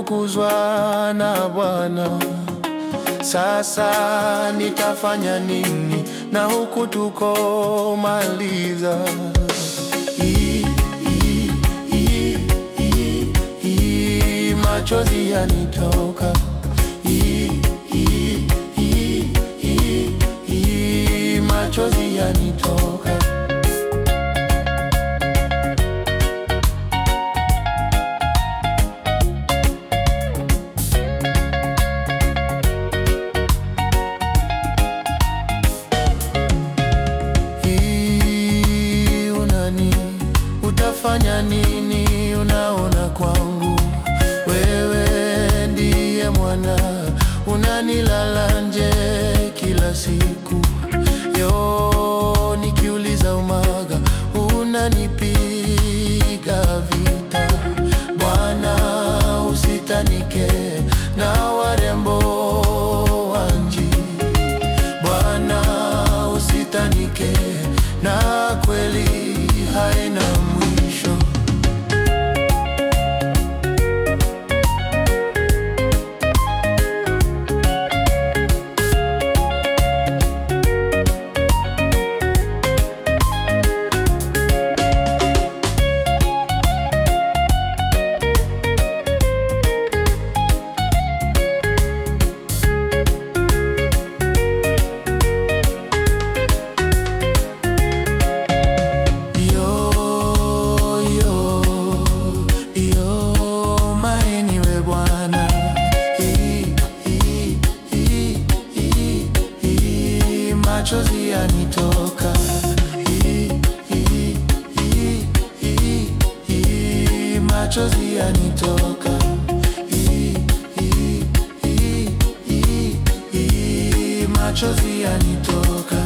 nimefukuzwa na Bwana. Sasa nitafanya nini na huku tuko maliza? I- i- i- i- i- Machozi yanitoka I- i- i- i- i- Machozi yanitoka Hii unani utafanya nini? Unaona kwangu wewe ndiye mwana, unanilala nje kila siku yo, nikiuliza umaga unanipiga vita. Bwana usitanike na warembo wanji Bwana usitanike na kweli haina mwisho. Yo, yo, yo, maeni we Bwana. I- i- i- i- i- Machozi yanitoka I- i- i- i- i- Machozi yanitoka I- i- i- i- i- Machozi yanitoka